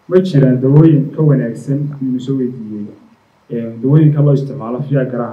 ma jiraan dawooyin ka wanaagsan inuu soo weydiiyey dawooyinka loo isticmaalo fiagaraha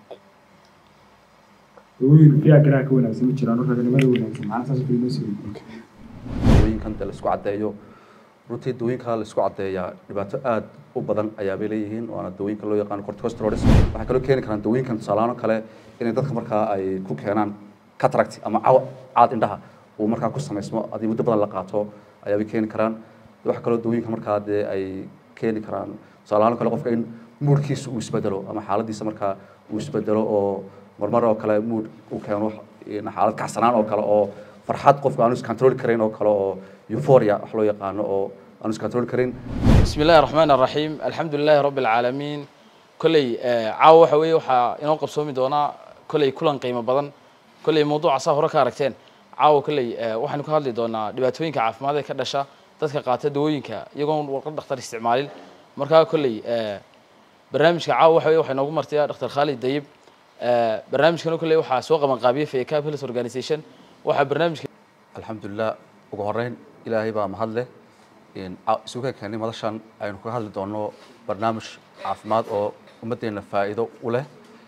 dawooyin fiagaraha ka wanaagsan ma jiraan oo raganimada wanaagsan macna saas kale noo soo weydiiyey dawooyinkan de laisku caddeeyo runtii dawooyinka laisku caddeeyaa dhibaato aad u badan ayaabay leeyihiin waana dawooyinka loo yaqaano corticosteroids waxay kaloo keeni karaan dawooyinkan tusaalaano kale inay dadka markaa ay ku keenaan cataract ama caw caad indhaha uu markaa ku samaysmo haddii muddo badan la qaato ayaabay keeni karaan waxa kaloo dawooyinka markaa dee ay keeni karaan tusaalahaan kale qofka in moodkiisa uu isbedelo ama xaaladiisa markaa uu isbedelo oo marmar oo kale mood uu keeno xaalad kacsanaan oo kale oo farxad qofka aanu iscontrol karayn oo kale oo euphoria wax loo yaqaano oo aanu iscontrol karayn بسم الله الرحمن الرحيم الحمد لله رب العالمين كلي caawa waxa weeye waxaa inoo qabsoomi doonaa kolley kulan qiimo badan kolley mawduuca saa hore ka aragteen caawa kolley waxaynu ka hadli doonaa dhibaatooyinka caafimaad ee ka dhasha dadka qaata dawooyinka iyagoon warqad dhakhtar isticmaalin markaa kolley barnaamijka caawa waxa weye waxaa inoogu martaya dhakhtar khaalid dayib barnaamijkana kolley waxaa soo qaban qaabiyey faycap health organization waxaa barnaamijka alxamdulilah ugu horeyn ilaahay baa mahad leh isugu keenay madashan aynu kaga hadli doono barnaamij caafimaad oo ummaddeena faa'iido u leh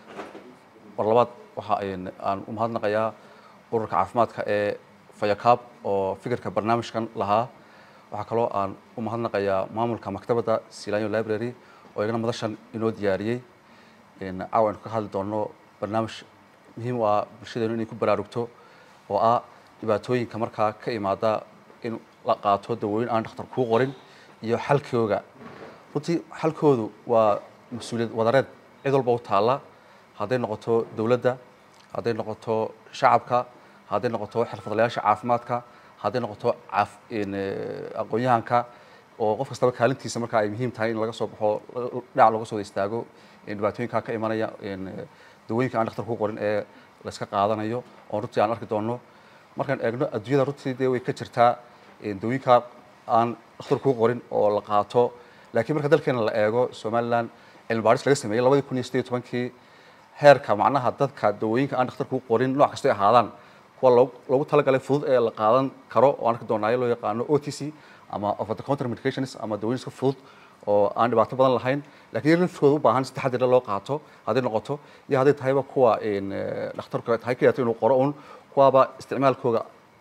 mar labaad waxa aan u mahadnaqayaa ururka caafimaadka ee fayakaab oo fikirka barnaamijkan lahaa waxaa kaloo aan u mahadnaqayaa maamulka maktabadda silanyo library oo iyagana madashan inoo diyaariyey caawa aynu kaga hadli doono barnaamij muhiim u ah bulshadeenu inay ku baraarugto oo ah dhibaatooyinka markaa ka imaada in la qaato dawooyin aan dhakhtar kuu qorin iyo xalkooga runtii xalkoodu waa mas-uuliyad wadareed cid walba u taalla hadday noqoto dowladda hadday noqoto shacabka hadday noqoto xirfadlayaasha caafimaadka hadday noqoto aqoon-yahanka oo qof kastaba kaalintiisa markaa ay muhiim tahay in laga soo baxo dhinac looga soo istaago dhibaatooyinka ka imanaya dawooyinka aan dhakhtar kuu qorin ee layska qaadanayo oo runtii aan arki doono markaan eegno adduunyada runtii dee way ka jirtaa dawooyinka aan dhakhtar kuu qorin oo la qaato laakiin marka dalkeena la eego somaliland cilmi baadhis laga sameeyey labadii kun iyo sideed iyo tobankii heerka macnaha dadka dawooyinka aan dhakhtar kuu qorin nooc kastay ahaadaan kuwa loogu talagalay fudud ee la qaadan karo oo aan arki doonaayo loo yaqaano o t c ama over the counter medications ama dawooyin iska fudud oo aan dhibaato badan lahayn lakiin iyaga laftooda u baahan si taxadir loo qaato hadday noqoto iyo hadday tahayba kuwa dhakhtarka tahay ka inuu qoro un kuwaaba isticmaalkooga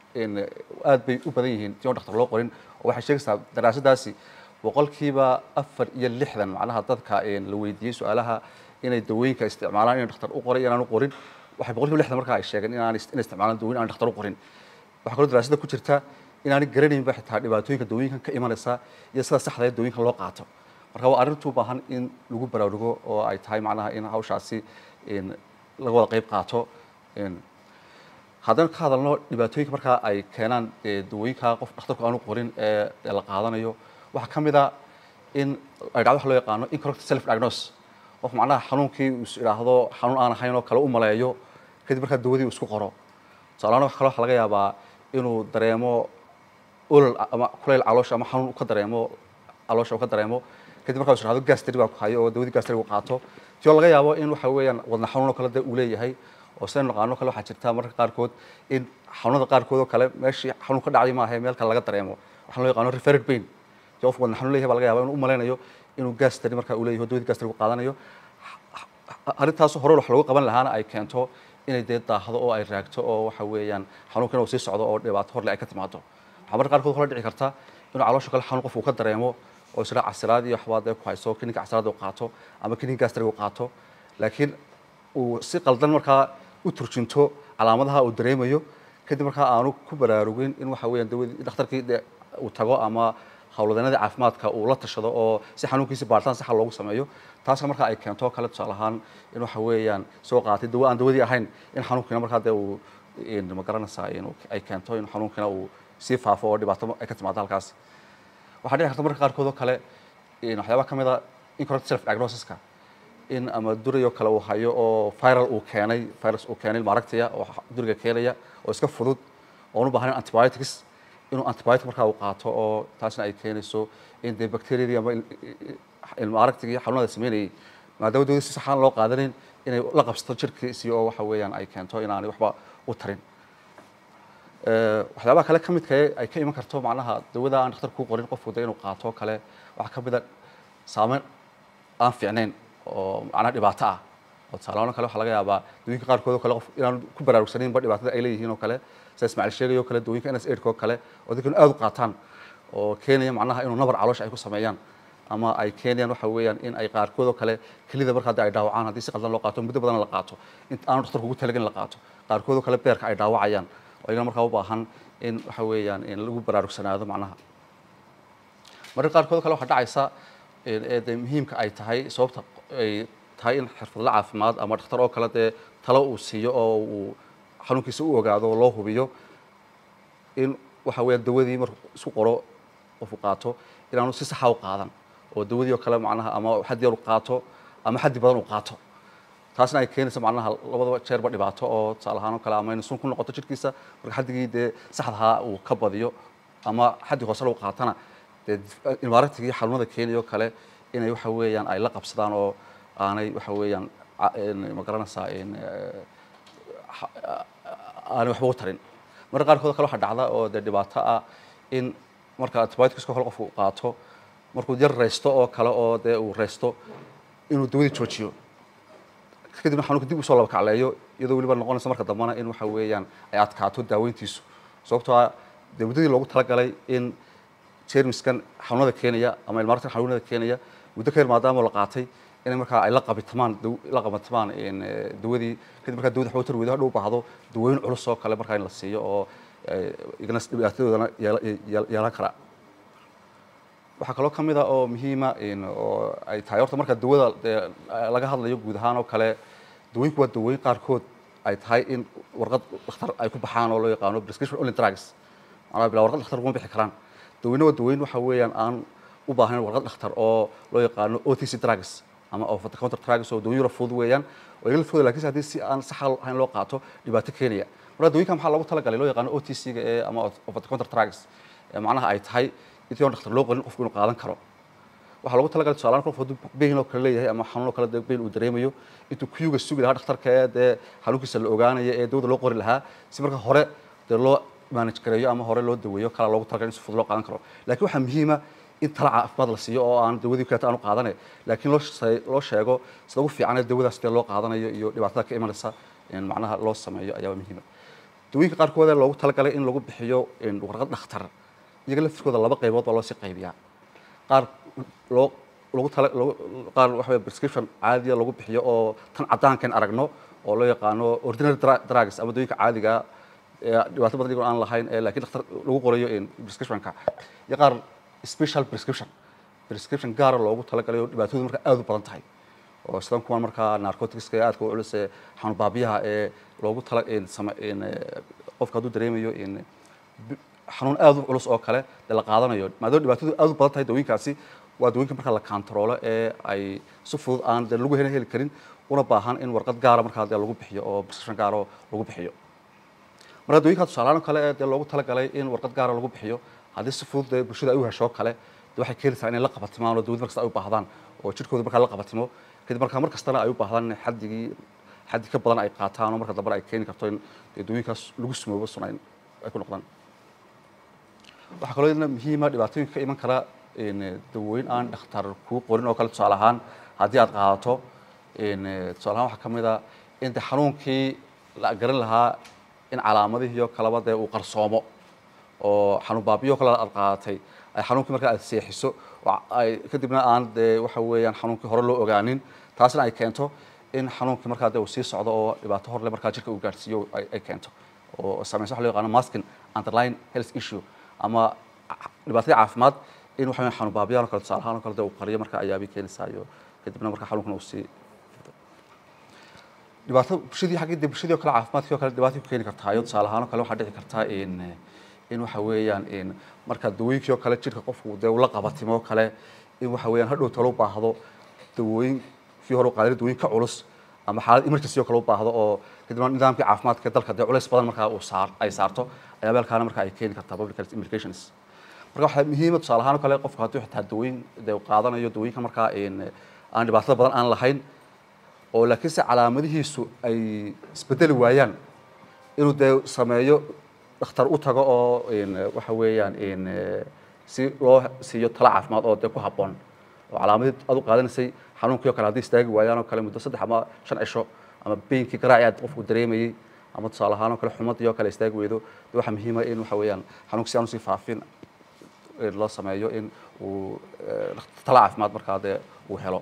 aad bay u badan yihiin si on dhakhtar loo qorin oo waxay sheegaysaa daraasadaasi boqolkiiba afar iyo lixdan macnaha dadka la weydiiyey su-aalaha inay dawooyinka isticmaalaan inay dhakhtar u qoray iyo inaan u qorin waxay boqolkiiba lixdan markaa ay sheegeen inaan inay isticmaalaan dawooyin aan dhakhtar u qorin waxaa kaloo daraasada ku jirta inaanay garanaynba xitaa dhibaatooyinka dawooyinkan ka imanaysa iyo sida saxda ee dawooyinka loo qaato marka waa arrintu u baahan in lagu baraarugo oo ay tahay macnaha in hawshaasi laga wada qayb qaato haddaan ka hadalno dhibaatooyinka markaa ay keenaan dawooyinka qof dhakhtarku aanu qorin ee la qaadanayo waxaa ka mid a in ay dhacdo waxa loo yaqaano incorrect self diagnose qof macnaha xanuunkii uu is idhaahdo xanuun aan ahayn oo kale u maleeyo kadib markaa dawadii uu isku qoro tusaalahaan waxa kale waxa laga yaabaa inuu dareemo olol ama kuleyl caloosha ama xanuun ka dareemo caloosha uu ka dareemo kadib markaa is idhahdo gastri baa ku hayo oo dawadii gastri uu qaato tio laga yaabo in waxa weeyaan wadna xanuun oo kale de uu leeyahay oo sidaynu naqaano kale waxaa jirta mararka qaarkood in xanuunada qaarkood oo kale meeshii xanuun ka dhacday maaha meel kale laga dareemo waxaa loo yaqaano referred pain si qof wadna xanuun leeyahay baa laga yaaba inuu u malaynayo inuu gastri markaa uu leeyahay dawadii gastri uu qaadanayo arrintaas hore wax loogu qaban lahaana ay keento inay dee daahdo oo ay raagto oo waxa weeyaan xanuunkan uu sii socdo oo dhibaato horle ay ka timaado waxaa mararka qaarkood hore dhici karta inuu caloosha kale xanuun qofku ka dareemo oo isla casiraad iyo waxbaa dee ku hayso klinika casiraad uu qaato ama klinika gastrig uu qaato laakiin uu si qaldan markaa u turjinto calaamadaha uu dareemayo kadib markaa aanu ku baraarugin in waxa weeyaan dawadii dhakhtarkii dee uu tago ama howlwadeenadii caafimaadka uu la tashado oo si xanuunkiisi baaritaan saxa loogu sameeyo taasna markaa ay keento kale tusaale ahaan in waxa weeyaan soo qaatay dawo aan dawadii ahayn in xanuunkiina markaa dee uu ma garanaysaa in ay keento in xanuunkiina uu sii faafo oo dhibaato ay ka timaado halkaas waxaa dhici karta marka qaarkood oo kale waxyaabaa ka mid a incorrect self diagnosiska in ama duriyo kale uu hayo oo viral uu keenay virus uu keenay maaragtaya oo duriga keenaya oo iska fudud oon u baahnayn antibiotics inuu antibiotic markaa uu qaato oo taasna ay keenayso in dee bacteriadii ama ilma aragtigii xanuunada sameynayay maadaama dawada si saxaan loo qaadanin inay la qabsato jirkiisii oo waxa weeyaan ay keento inaanay waxba u tarin waxyaabaha kale ka midka ay ka iman karto macnaha dawada aan dhakhtar kuu qorin qofku de inuu qaato kale waxaa ka mid a saameyn aan fiicnayn oo macnaha dhibaato ah oo tusaalahaan kale waxaa laga yaabaa dawooyinka qaarkood oo kale qof inaan ku baraarugsanaynba dhibaatada ay leeyihiin oo kale sida ismaaciil sheegay oo kale dawooyinka ns aidka oo kale oo dadkan aad u qaataan oo keenaya macnaha inuu nabar caloosha ay ku sameeyaan ama ay keenayaan waxa weeyaan in ay qaarkood oo kale kelida marka hadda ay dhaawacaan haddii si qaldan loo qaato muddo badan la qaato inta aanu dhakhtarku ugu talagelin la qaato qaarkood oo kale beerka ay dhaawacayaan oo iyagana markaa u baahan in waxa weeyaan in lagu baraarugsanaado macnaha marka qaarkood oo kale waxaa dhacaysa ee dee muhiimka ay tahay sababta ay tahay in xirfadla caafimaad ama dhakhtar oo kale dee talo uu siiyo oo uu xanuunkiisa u ogaado oo loo hubiyo in waxa weeyaan dawadii markuu isku qoro qofku qaato inaanu si saxa u qaadan oo dawadii oo kale macnaha ama xaddi yar u qaato ama xaddi badan u qaato taasna ay keenaysa macnaha labadaba jeerba dhibaato oo tusaale ahaan oo kale ama in sun ku noqoto jidhkiisa marka xaddigii dee saxdahaa uu ka badiyo ama xaddi hoose lagu qaatana dee imaarantigii xanuunada keenayo kale inay waxa weeyaan ay la qabsadaan oo aanay waxa weeyaan ma garanaysaa aanay waxba u tarin marka qaarkood kale waxaa dhacda oo dee dhibaato ah in marka antibioticska kale qofku qaato markuu yar reysto oo kale oo dee uu reysto inuu dawadii joojiyo kadibna xanuunka dib usoo laba kacleeyo iyadoo weliba noqonaysa marka dambana in waxa weeyaan ay adkaato daaweyntiisu sababtoo ah dee muddadii loogu talagalay in jermiskan xanuunada keenaya ama ilmaartan xanuunada keenaya muddo ka yar maadaama la qaatay inay markaa ay la qabitamaan la qabatamaan dawadii kadib markaa dawada waxba tar weydo hadhow baahdo dawooyin culus oo kale markaa in la siiyo oo igana dhibaatadoodana yeelan kara waxaa kaloo ka mid a oo muhiima oo ay tahay horta marka dawada dee laga hadlayo guud ahaan oo kale dawooyinku waa dawooyin qaarkood ay tahay in warqad dhakhtar ay ku baxaan oo loo yaqaano prescription only drugs macnaha bilaa warqad dhakhtar kuma bixi karaan daweyne waa daweyn waxa weeyaan aan u baahnayn warqad dhakhtar oo loo yaqaano o t c drugs ama over the counter drugs oo dawooyin fudud weeyaan oo iga fudud laakiinse haddii si aan saxa ahayn loo qaato dhibaato keenaya marka dawooyinka maxaa loogu talagalay loo yaqaano o t c ga ee ama over the counter drugs macnaha ay tahay intii aan dhakhtar loo qorin qofku inuu qaadan karo waxaa loogu talagalay tusaale qof hadduu bayn oo kale leeyahay ama xanuun oo kale dee bayn uu dareemayo intuu kuyuga sugi lahaa dhakhtarka ee dee xanuunkiisa la ogaanaya ee dawada loo qori lahaa si marka hore dee loo manage gareeyo ama hore loo daweeyo kala loogu talagalay in si fudud loo qaadan karo laakiin waxaa muhiima in tala caafimaad la siiyo oo aan dawadii kaleeta aanu qaadane laakiin loo loo sheego sida ugu fiican ee dawadaas dee loo qaadanayo iyo dhibaatada ka imanaysa macnaha loo sameeyo ayaaba muhiima dawooyinka qaarkood ee loogu talagalay in lagu bixiyo warqad dhakhtar iyaga laftirkooda laba qaybood baa loo sii qaybiyaa qaar loo lagu tala qaar waxa wey prescription caadiya lagu bixiyo oo tan caddaankan aragno oo loo yaqaano ordinary drugs ama dawooyinka caadiga dhibaato badan iyagoo aan lahayn ee laakiin dhakhtar lagu qorayo prescriptionka iyo qaar special prescription prescription gaara loogu talagalay oo dhibaatoodu marka aada u badan tahay oo sidan kuwan markaa narcoticska ee aadka u culus ee xanuun baabiyaha ee loogu tala qofka hadduu dareemayo xanuun aada u culus oo kale dee la qaadanayo maadaama dhibaatadu aada u badan tahay dawooyinkaasi waa dawooyinka markaa la kantaroolo ee ay si fudud aan dee lagu heli heli karin una baahan in warqad gaara markaa dee lagu bixiyo oo prescription gaara oo lagu bixiyo marka dawooyinka tusaalahaan kale ee dee loogu talagalay in warqad gaara lagu bixiyo haddii si fudud dee bulshada ay u hesho kale dee waxay keenaysaa inay la qabatimaan oo dawlad markasta ay u baahdaan oo jidhkooda markaa la qabatimo kadib markaa mar kastana ay u baahdaan in xaddigii xaddi ka badan ay qaataan oo marka dambena ay keeni karto in dee dawooyinkaas lagu sumoobo suna ay ku noqdaan waxaa kaloo iyadana muhiima dhibaatooyinka ka iman kara dawooyin aan dhakhtar kuu qorin oo kale tusaale ahaan haddii aad qaadato tusaale ahaan waxaa ka mid a in de xanuunkii la garan lahaa in calaamadihii oo kaleba dee uu qarsoomo oo xanuun baabiyo kale aad qaadatay ay xanuunkii markaa aad seexiso oo ay kadibna aan dee waxa weeyaan xanuunkii hore loo ogaanin taasna ay keento in xanuunkii markaa dee uu sii socdo oo dhibaato horle markaa jirka uu gaadhsiiyo ay keento oo saameysa waxa loo yaqaano masking underline health issue ama dhibaatadii caafimaad in waxa xanuun baabiyaan oo kale tusaale ahaan oo kale dee uu qariyo marka ayaabay keenaysaa iyo kadibna marka xanuunkana uu sii dhibaato bulshadii xaggii dee bulshadii oo kale caafimaadkii oo kale dhibaato ku keeni kartaa iyo tusaale ahaan oo kale waxaa dhici kartaa in in waxa weeyaan in marka dawooyinkii oo kale jirka qofku dee ula qabatimo oo kale in waxa weeyaan hadhow talo u baahdo dawooyinkii hore u qaaday dawooyin ka culus ama xaalad emergency oo kale u baahdo oo kadibna nidaamkii caafimaadka dalka dee culays badan markaa uu saar ay saarto ayaa meelkaana marka ay keeni kartaa public health implications marka waxaa muhiima tusaale ahaan oo kale qofku hadduu xitaa dawooyin dee qaadanayo dawooyinka markaa aan dhibaatada badan aan lahayn oo laakiinse calaamadihiisu ay isbedeli waayaan inuu dee sameeyo dhakhtar u tago oo in waxa weeyaan in si loo siiyo talo caafimaad oo dee ku habboon oo calaamadii aad u qaadanaysay xanuunkii oo kale haddii istaagi waayaan oo kale muddo saddex ama shan cisho ama beynkii garaaci aad qofku dareemayey ama tusaale ahaan oo kale xumadii oo kale istaagi weydo dee waxaa muhiima in waxa weeyaan xanuunka si aan usii faafin in loo sameeyo in uu talo caafimaad markaa dee uu helo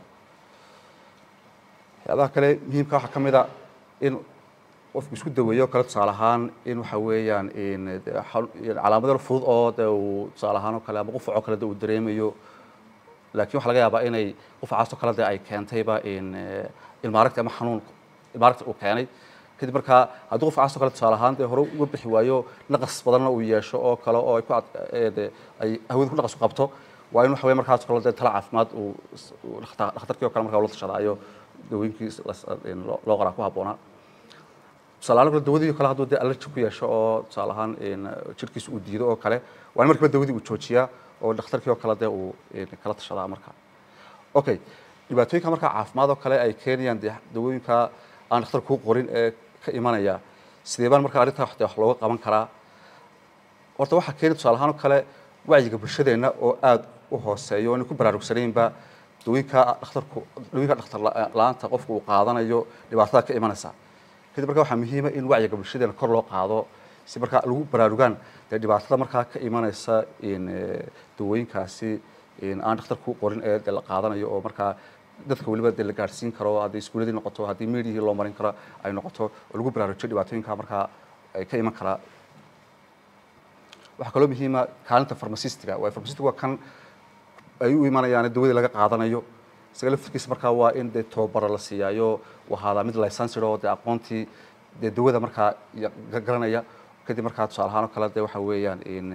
waxyaabaha kale muhiimka waxaa ka mid a in qofku isku daweeyo kale tusaale ahaan in waxa weeyaan in calaamado fudud oo de uu tusaale ahaan oo kale ama qufac oo kale de uu dareemayo laakiin waxaa laga yaabaa inay qufacaas oo kale de ay keentayba in ilmaaragti ama xanuun ilmaaragti uu keenay kadib markaa haddii qufacaas oo kale tusaale ahaan dee hore uga bixi waayo naqas badanna uu yeesho oo kale oo ay ku de ay hawada ku naqas ku qabto waa in waxa weeye markaas kale dee tala caafimaad uu dhakhtarkii oo kale markaa ula tashadaayo dawooyinkii loo qoraa ku habboonaa tusaale ahaan kale dawadii kale hadduu dee allergy ku yeesho oo tusaale ahaan jirkiisa uu diido oo kale waa in markiiba dawadii uu joojiyaa oo dhakhtarkii oo kale dee uu kala tashadaa marka okay dhibaatooyinka markaa caafimaad oo kale ay keenayaan dee dawooyinka aan dhakhtar kuu qorin ee ka imanaya sidee baan markaa arrintaa de wax looga qaban karaa horta waxaa keeni tusaale ahaan oo kale wacyiga bulshadeenna oo aada u hooseeyo o inay ku baraarugsanaynba dawooyinka dhakhtarku dawooyinka dhakhtar la-aanta qofku uu qaadanayo dhibaatada ka imanaysa kadib marka waxaa muhiima in wacyiga bulshadeena kor loo qaado si markaa lagu baraarugaan dee dhibaatada markaa ka imanaysa in dawooyinkaasi aan dhakhtar kuu qorin ee de la qaadanayo oo markaa dadka weliba dee la gaadhsiin karo haddii iskuuladii noqoto haddii meediyihii loo marin karo ay noqoto oo lagu baraarujiyo dhibaatooyinka markaa ay ka iman karaa waxaa kaloo muhiima kaalinta farmasistiga waa farmasistiga waa kan ay u imanayaan dawadii laga qaadanayo isaga laftirkiisa markaa waa in dee tababaro la siiyaayo uu ahaadaa mid licensed oo dee aqoontii dee dawada markaa garanaya kadib markaa tusaale ahaan oo kale dee waxa weeyaan in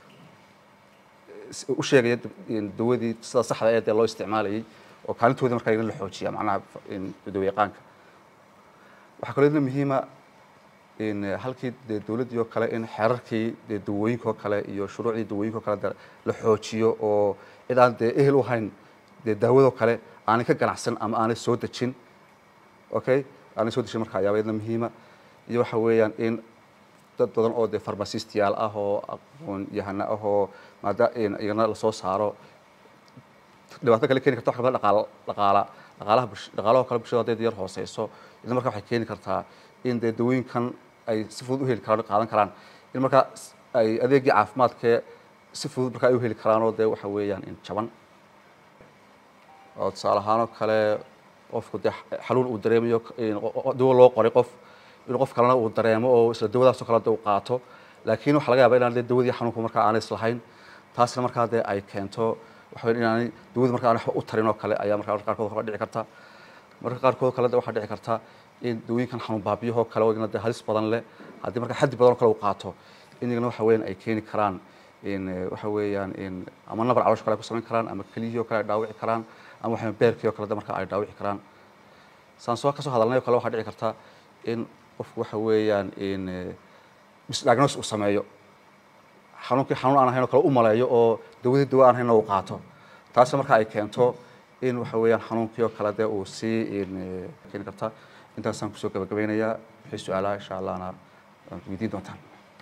u sheegaya dawadii sida saxda ee dee loo isticmaalayay oo kaalintoodii markaa in la xoojiya macnaha dawa yaqaanka waxaa kaloo idna muhiima in halkii dee dawladdii oo kale in xeerarkii dee dawooyinka oo kale iyo shuruucdii dawooyinka oo kale de la xoojiyo oo cid aan dee ehel u hayn dee daawadoo kale aanay ka ganacsan ama aanay soo dejin okay aanay soo dejin marka ayaaba idna muhiima iyo waxa weeyaan in dad badan oo dee farmasistiyaal ah oo aqoon yahana ah oo maada iyagana lasoo saaro dhibaato kale keeni karta wax kamida dhaqaala dhaqaala dhaqaalaha bulsh dhaqaalaha kale bulshada hadday yar hooseyso idna marka waxay keeni kartaa in dee dawooyinkan ay si fudud u heli karaan qaadan karaan in markaa ay adeegii caafimaadkee si fudud markaa ay u heli karaan oo dee waxa weeyaan in jaban oo tusaale ahaan oo kale qofku dee xanuun uu dareemayo dawo loo qoray qof in qof kalena uu dareemo oo isla dawadaasoo kale uu qaato laakiin waxaa laga yaaba inaan dee dawadii xanuunku markaa aanay islahayn taasna markaa dee ay keento waxa weya inaanay dawadii markaa aan waxba u tarin oo kale ayaa markaa qaarkood kale dhici karta marka qaarkood kale waxaa dhici karta in dawooyinkan xanuun baabiyahoo kale oo igna dee halis badan leh haddii markaa xaddi badan oo kale uu qaato in igna waxa weeyaan ay keeni karaan in waxa weeyaan in ama nabar caloosha kale ay ku samayn karaan ama keliyihii oo kale ay dhaawici karaan ama waxa beerkii oo kale de markaa ay dhaawici karaan saan soo kasoo hadalnay oo kale waxaa dhici karta in qofku waxa weeyaan in misdiagnos uu sameeyo xanuunkii xanuun aan ahayn oo kale u maleeyo oo dawadii dawa aan ahayn uu qaato taasna marka ay keento in waxa weeyaan xanuunkii oo kale dee uu sii keeni karta intaasaan kusoo gabagabeynayaa wixii su-aalaha insha allahna weydiin doontaan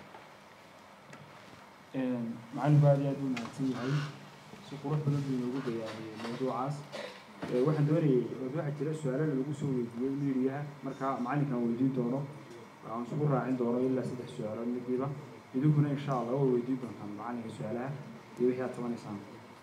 macalinku aad iyo aad u mahadsan yahay si qurux badan buu inoogu bayaaniyey mawduucaas waxaan doonayay waxaa jira su-aalo lagu soo weydiiyey midiyaha marka macalinkaan weydiin doono aan isugu raacin doono ilaa saddex su-aalood midiiba idinkuna insha allah waa weydiin doontaan macalinka su-aalaha iyo wixii aad tabanaysaan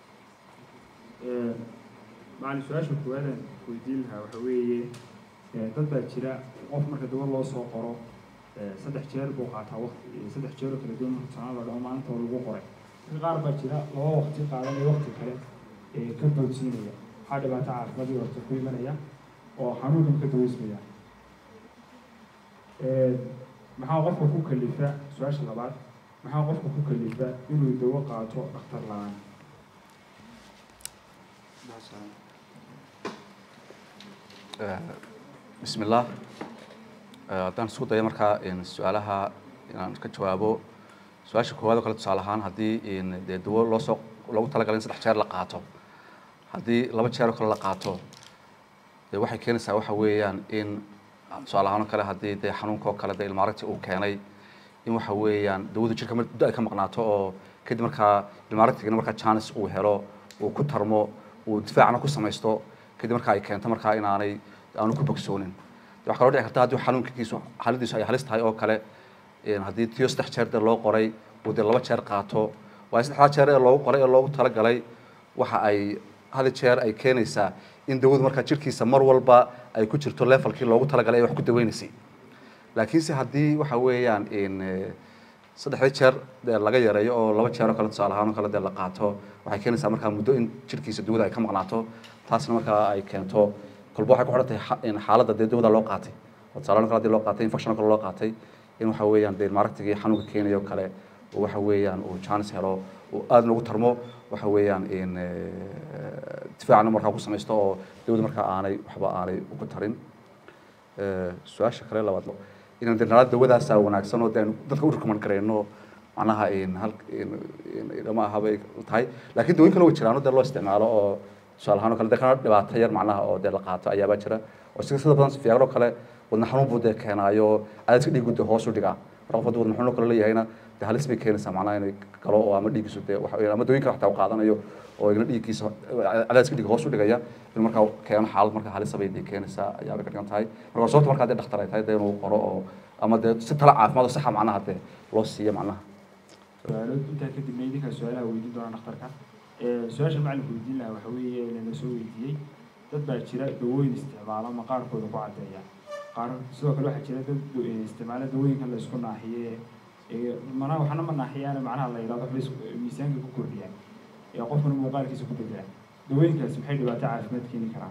macalin su-aasha koowaadaan weydiin lahaa waxa weeye dad baa jira qof marka dawa loo soo qoro saddex jeer buu qaataa waqti saddex jeer oo kala duwan marka sanaa la dhaho maalinta oo lagu qoray dadka qaar baa jira laba waqti qaadanaya waqti kale ka boodsiinaya waxaa dhibaato caafimaadii horta ku imanaya oo xanuunkan ka daweysmaya maxaa qofka ku kalifa su-aasha labaad maxaa qofka ku kalifa inuu dawo qaato dhakhtar la-aan bismi illah haddaan isku dayo markaa su-aalaha inaan ka jawaabo su-aasha koowaad oo kale tusaale ahaan haddii dee dawo loo soo loogu talagalay in saddex jeer la qaato haddii laba jeer oo kale la qaato dee waxay keenaysaa waxa weeyaan in tusaale ahaan oo kale haddii dee xanuunka oo kale dee ilmaaragti uu keenay in waxa weeyaan dawadu jirka muddo ay ka maqnaato oo kadib markaa ilmaaragtigana markaa chance uu helo uu ku tarmo uu difaacna ku samaysto kadib markaa ay keento markaa inaanay aanu ku bogsoonin waxaa kaloo dhici karta haddii xanuunkiisu xaaladiisu ay halis tahay oo kale haddii tiyo saddex jeer dee loo qoray uu dee laba jeer qaato waayo saddexdaa jeer ee loogu qoray ee loogu talagalay waxa ay hal jeer ay keenaysaa in dawadu markaa jirkiisa mar walba ay ku jirto levelkii loogu talagalay ee wax ku daweynaysay laakiinse haddii waxa weeyaan saddexdii jeer dee laga yareeyo oo laba jeer oo kale tusaale ahaan oo kale dee la qaato waxay keenaysaa markaa muddo in jirkiisa dawada ay ka maqnaato taasna markaa ay keento kolba waxay ku xidhan tahay xaaladda dee dawada loo qaatay oo tusaale kale hadii loo qaatay infection kale loo qaatay in waxa weeyaan dee maaragtigii xanuunka keenayo kale uu waxa weeyaan uu chance helo uu aad noogu tarmo waxa weeyaan in difaacna markaa ku samaysto oo dawada markaa aanay waxba aanay ugu tarin su-aasha kale labaad inaan dee nala dawadaasaa wanaagsan oo dee dadka u recommend gareyno macnaha hal ma ahabay tahay laakiin dawooyin kale way jiraan dee loo isticmaalo oo tusaale ahaan oo kale dee kana dhibaato yar macnaha oo dee la qaato ayaabaa jira oo sida sida badan fiyaaro kale wadna xanuun buu dee keenaayo cadaadka dhiigu dee hoos u dhigaa marka qof hadduu wadna xanuun kale leeyahayna dee halis bay keenaysaa macnaha inay galo oo ama dhiiggiisu dee waxa ama dawooyin kale xataa u qaadanayo oo igna dhiiggiisa cadaadiska dhiiga hoos u dhigaya in markaa keeno xaalad markaa halisa bay dee keenaysaa ayaabay ka dhigan tahay marka sababta markaa dee dhakhtar ay tahay dee inuu qoro oo ama dee si tala caafimaad oo saxa macnaha dee loo siiyo macnaha su-aalo intaa kadibna idinkaa su-aalaha weydiin doona dhakhtarka su-aasha macalinku weydiin lahaa waxa weeye lana soo weydiiyey dad baa jira dawooyin isticmaala maqaarkooda ku caddeeya qaar sidoo kale waxaa jira dad isticmaala dawooyinka la isku naaxiye mana waxna ma naaxiyaan macnaha la yidhahdo waxbay miisaanka ku kordhiyaan ee qofkana muuqaalkiisa ku bedela dawooyinkaasi maxay dhibaato caafimaad keeni karaan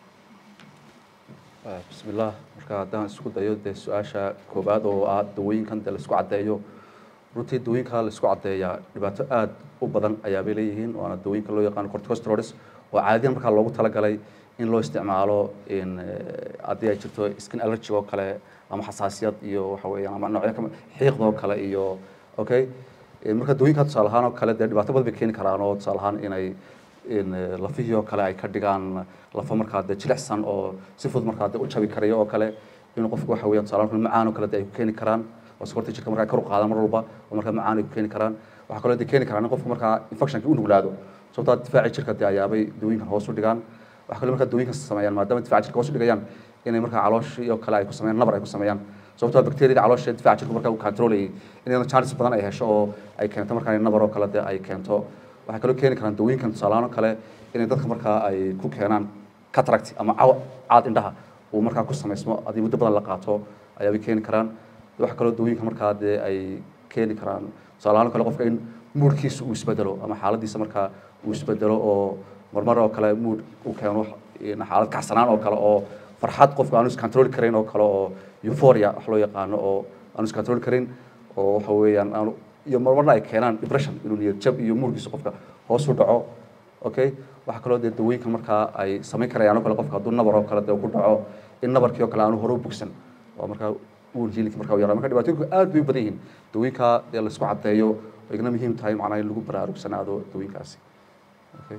bismi illah marka haddaan isku dayo dee su-aasha koowaad oo ah dawooyinkan dee laisku caddeeyo runtii dawooyinka laisku caddeeyaa dhibaato aada u badan ayaabay leeyihiin waana dawooyinka loo yaqaano corticosteroids oo caadiyan markaa loogu talagalay in loo isticmaalo haddii ay jirto skin allergy oo kale ama xasaasiyad iyo waxa weeyaan ama noocyo kama xiiqda oo kale iyo okay marka dawooyinka tusaale ahaan oo kale dee dhibaato badan bay keeni karaan oo tusaale ahaan inay lafihii oo kale ay ka dhigaan lafo markaa dee jilicsan oo si fudud markaa dee u jabi karayo oo kale inuu qofku waxa weeyaan tusaale ahaan macaan oo kale dee ay ku keeni karaan oo sokorta jirka markaa kor u qaada mar walba oo markaa macaan ay ku keeni karaan waxaa kaloo dee keeni karaan in qofku markaa infectionka u nuglaado sababtaa difaaci jirka dee ayaabay dawooyinkan hoos u dhigaan waxaa kaloo markaa dawooyinkan sameeyaan maadaama difaaci jirka hoos u dhigayaan inay markaa calooshii oo kale ay ku sameeyaan nabar ay ku sameeyaan sababtoo bacteriada caloosha difaaca jirku markaa uu controlayay inayna chances badan ay hesho oo ay keento markaa nabar oo kale dee ay keento waxay kaloo keeni karaan dawooyinkan tusaalahaan oo kale inay dadka markaa ay ku keenaan cataract ama caw caad indhaha uu markaa ku samaysmo haddii muddo badan la qaato ayaabay keeni karaan waxaa kaloo dawooyinka markaa dee ay keeni karaan tusaalahaan oo kale qofka in muudkiisa uu isbedelo ama xaaladiisa markaa uu isbedelo oo marmar oo kale mood uu keeno xaalad kacsanaan oo kale oo farxad qofka aanu iscontrol karayn oo kale oo euphoria wax loo yaqaano oo aanu iscontrol karayn oo waxa weeyaan aanu iyo marmarna ay keenaan depression inuu niyad jab iyo muurkiisa qofka hoos u dhaco okay waxaa kaloo dee dawooyinka markaa ay samayn karayaan oo kale qofka hadduu nabar oo kale dee ku dhaco in nabarkii oo kale aanu hore u bogsan oo markaa uur jiilki markaa u yaraa marka dhibaatooyinku aad bay u badan yihiin dawooyinka dee laisku caddeeyo oo igna muhiim tahay macnaha in lagu baraarugsanaado dawooyinkaasi okay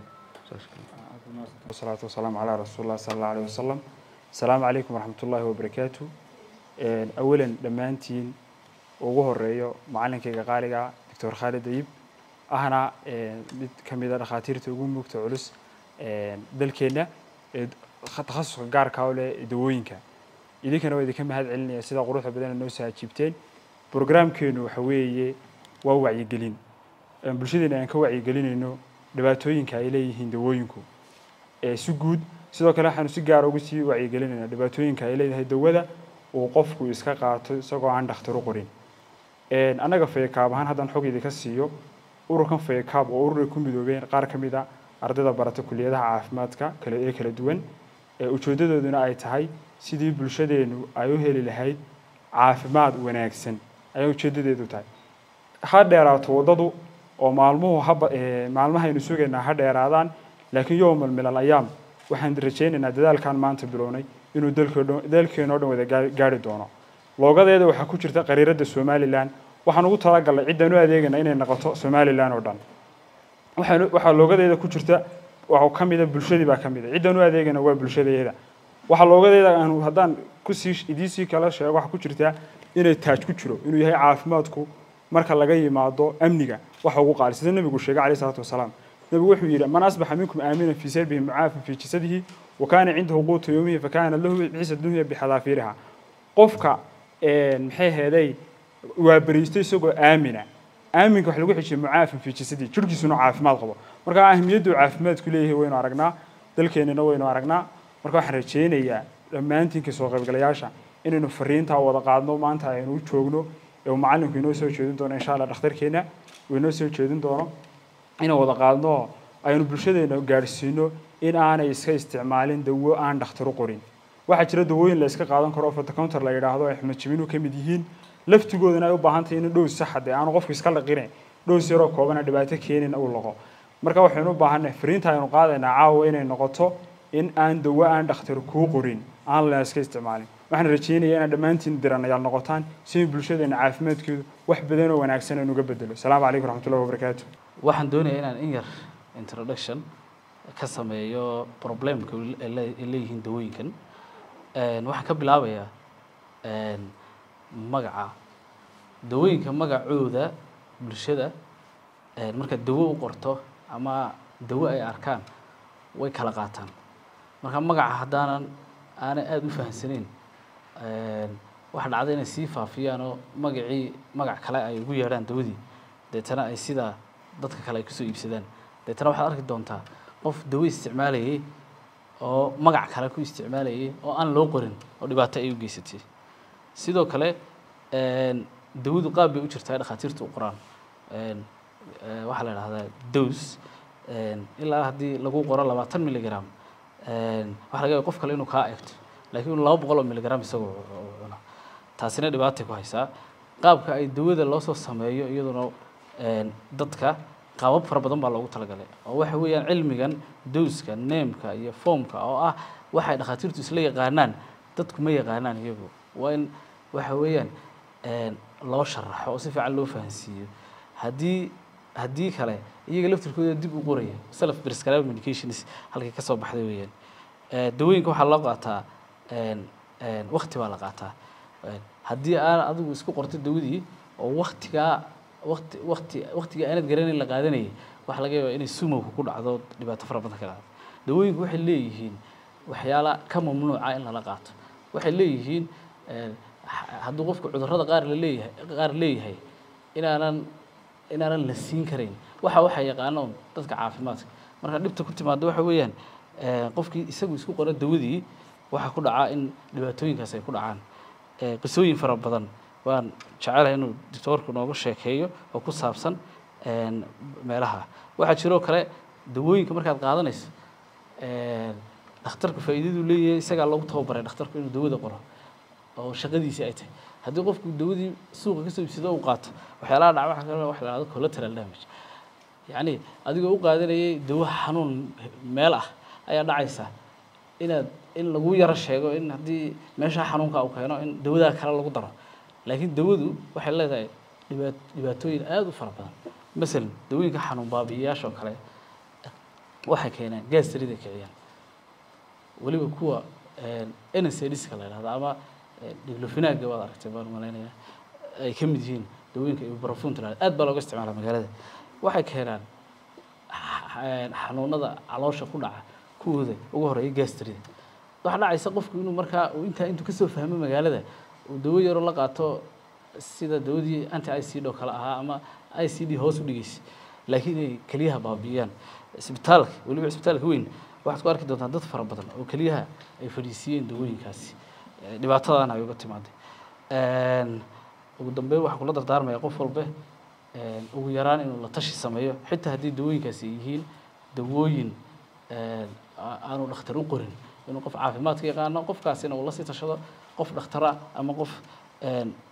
والصلاة والسلام على رسول الله صلى الله عليه وسلم السلام عليكم ورحمة الله وبركاته أولا دمانتين ugu horeeyo macalinkayga qaaliga doctor khaalid ayib ahna mid ka mid a dhakhaatiirta ugu mugta culus dalkeenna ee takhasuska gaarka u leh dawooyinka idinkana waa idinka mahad celinaya sida quruxda badan noo soo ajiibteen brograamkeenu waxa weeye waa wacyigelin bulshadeena aan ka wacyigelinayno dhibaatooyinka ay leeyihiin dawooyinku si guud sidoo kale waxaanu si gaara ugu sii wacyigelinaynaa dhibaatooyinka ay leedahay dawada uu qofku iska qaato isagoo aan dhakhtar u qorin annaga faykaab ahaan haddaan xog idinka siiyo ururkan faykaab oo ururay ku midoobeen qaar ka mid a ardayda barata kuliyadaha caafimaadka kale ee kala duwan ujeeddadooduna ay tahay sidii bulshadeenu ay u heli lahayd caafimaad wanaagsan ayaa ujeeddadeedu tahay ha dheeraato waddadu oo maalmuhu haba maalmahaynu sugaynaa ha dheeraadaan laakiin yowmal milal ayaam waxaan rajaynaynaa dadaalkan maanta bilownay inuu dalkeenoo dhan wada gaari doono loogadeeda waxaa ku jirta qariiradda somalilan waxaan ugu talagalnay ciddaan u adeegana inay noqoto somalilan oo dhan waxaan waxaa loogadeeda ku jirta waxaa ka mida bulshadii baa ka mid a ciddaan u adeegana waa bulshadeeda waxaa loogadeeda aanu haddaan kusii idiisii kala sheego waxaa ku jirta inay taaj ku jiro inuu yahay caafimaadku marka laga yimaado amniga waxa ugu qaali sida nebigu sheegay calayhi salaatu wasalaam nebigu wuxuu yidhi man asbaxa minkum aaminan fii sirbihi mucaafin fii jasadihi wa kaana cindahu quutu yowmihi fakaana lahu ciisa dunya bixadaafiiriha qofka maxay heeday waa beriisto isagoo aamina aaminka wax lagu xijiyay mucaafin fii jasadihi jirhkiisuna caafimaad qabo marka ahmiyaddu caafimaadku leeyahay waynu aragnaa dalkeenana waynu aragnaa marka waxaan rajaynayaa dhammaantiin kasoo qaybgalayaasha inaynu fariintaa wada qaadno maanta aynu u joogno ee uu macallinku inoo soo jeedin doono insha allah dhakhtarkeena uu inoo soo jeedin doono inaan wada qaadno aynu bulshadeena gaadhsiino in aanay iska isticmaalin dawo aan dhakhtar u qorin waxaa jira dawooyin la iska qaadan karo oo fotocounter la yidhaahdo ay xumad jibinu ka mid yihiin laftigoodana ay u baahan tahay in dhows saxa dee aanu qofku iska laqine dhows yaroo koobana dhibaato keenin uu laqo marka waxaynu u baahannahay fariinta aynu qaadaynaa caawa inay noqoto in aan dawo aan dhakhtar kuu qorin aan la iska isticmaalin waxaan rajaynayaa inaad dhammaantiin diranayaal noqotaan si bulshadeena caafimaadkeedu wax badan oo wanaagsan aynu uga bedelo asalaamu calaykum raxmatullahi wabarakaatu waxaan doonayaa inaan in yar introduction ka sameeyo problemka ay leeyihiin dawooyinkan waxaan ka bilaabayaa magaca dawooyinka magacooda bulshada markaad dawo u qorto ama dawo ay arkaan way kala qaataan marka magaca haddaanan aanay aada u fahamsanayn waxa dhacda inay sii faafiyaan oo magacii magac kale ay ugu yeedhaan dawadii deetana ay sidaa dadka kale ay kusoo iibsadaan deetana waxaad arki doontaa qof dawo isticmaalayay oo magac kale ku isticmaalayay oo aan loo qorin oo dhibaato ay u geysatay sidoo kale dawadu qaab bay u jirtaa dhakhaatiirta u qoraan waxaa la idhahdaa dos ilaa haddii lagu qoro labaatan milligram waxa laga yaaba qof kale inuu kaa eegto laakiin laba boqol oo milligram isagoo cuna taasina dhibaatay ku haysaa qaabka ay dawada loo soo sameeyo iyaduna dadka qaabab fara badan baa loogu talagalay oo waxa weeyaan cilmigan dowska neemka iyo foomka oo ah waxay dhakhaatiirtu isla yaqaanaan dadku ma yaqaanaan iyagu waa in waxa weeyaan loo sharaxo oo si fiican loo fahansiiyo haddii haddii kale iyaga laftirkooda dib u qoraya self prescribed medications halkay ka soo baxday weeyaan dawooyinka waxaa loo qaataa wakti baa la qaataa haddii aan adigu isku qorto dawadii oo waktigaa wakti wakti waktiga aanad garanayn la qaadanayay waxaa laga yaabaa inay sumowka ku dhacdo dhibaato fara badan ka qaado dawooyinku waxay leeyihiin waxyaala ka mamnuuca in lala qaato waxay leeyihiin hadduu qofku cudurrada qaar la leeyahay qaar leeyahay inaanan inaanan la siin karayn waxa waxaa yaqaano dadka caafimaadka marka dhibta ku timaado waxa weeyaan qofkii isagu isku qora dawadii waxaa ku dhacaa in dhibaatooyinkaas ay ku dhacaan qisooyin fara badan waan jecelahay inuu doctoorku nooga sheekeeyo oo ku saabsan meelaha waxaa jiroo kale dawooyinka markaad qaadanayso dhakhtarku faa'iidadu leeyahay isagaa loogu tababaray dhakhtarku inuu dawada qoro oo shaqadiisii ay tahay haddii qofku dawadii suuqa kasoo iibsado uu qaato waxyaalaha dhaca waxa kale waxa la dhahdo collateral damage yacni adigoo u qaadanayay dawo xanuun meel ah ayaa dhacaysa inaad in lagu yaro sheego in haddii meeshaa xanuunka uu keeno in dawadaa kale lagu daro laakiin dawadu waxay leedahay dhibaat dhibaatooyin aada u fara badan masalan dawooyinka xanuun baabi'iyayaasha oo kale waxay keenaan gaastarida kiciyaan weliba kuwa nsdiska la yidhahdo ama diglofinaga waad aragtay baan malaynaya ay ka mid yihiin dawooyinka ibuprofen tiraahdo aad baa looga isticmaala magaalada waxay keenaan xanuunada caloosha ku dhaca kuwooda ugu horeeya gastrida waxaa dhacaysa qofku inuu markaa uu intaa intuu kasoo fahmo magaalada uu dawo yaroo la qaato sida dawadii anti i c d oo kale ahaa ama i c d hoos u dhigaysa laakiin inay keliyaha baabi'iyaan isbitaalka weliba isbitaalka weyn waxaad ku arki doontaa dad fara badan oo keliyaha ay fadhiisiiyeen dawooyinkaasi dhibaatadana ay uga timaaday ugu dambeyn waxaan kula dardaarmaya qof walbe ugu yaraan inuu la tashi sameeyo xitaa haddii dawooyinkaasi ay yihiin dawooyin aanu dhakhtar u qorin inuu qof caafimaadka yaqaano qofkaasina uu la sii tashado qof dhakhtara ama qof